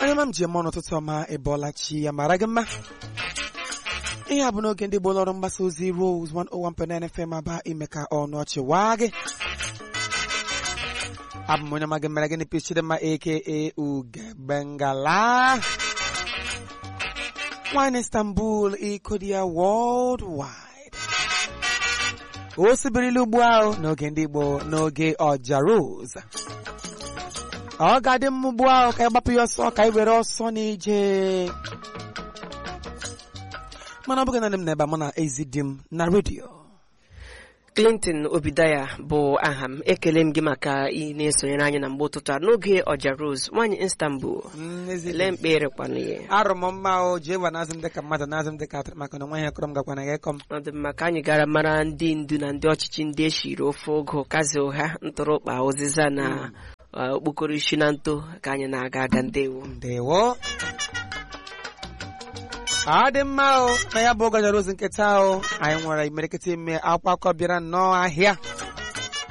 onye ma m ji eme ọnụ ụtụtụ ọma ịbọọla chi ya mara gị mma ihe a bụ n'oge ndị gboo ọrụ mgbasa ozi Rose 101.9 FM aba ime ka ọnụ ọchị waa gị abụ m onye ma gị mere gịnị pichidịmma aka Ugebengala nwanyị Istanbul Ikodia worldwide o sibirila ugbu ahụ n'oge ndị Igbo n'oge ọja Rose ọ ga-adị mma ugbu ahụ ka anyị gbapụ ya ọsọ ka anyị were ọsọ n'ije mana ọ bụghị naanị m n'ebe a mụ na ezi di m na redio Clinton Obidaya bụ aha m ekele m gị maka ị na-esonyere anyị na mgbe ụtụtụ a n'oge ọja Rose nwaanyị Istanbul lee mkpere kwanụ ya arụ m mma o jee wa n'azụ m dịka mmadụ n'azụ m dịka atụrụ maka na nwa ihe kọrọ m gakwana gị kọm ọ dị mma ka anyị gara mara ndị ndu na ndị ọchịchị ndị eshiri ofe ogo kazi ụha ntụrụkpa ụzịza na uh, okpokoro isi na nto ka anyị na-aga aga ndewo ndewo ọ dị mma o na ya bụ ọgọja Rose nketa o anyị nwere imerikịta ime akwụkwọ akọ bịara nnọọ ahịa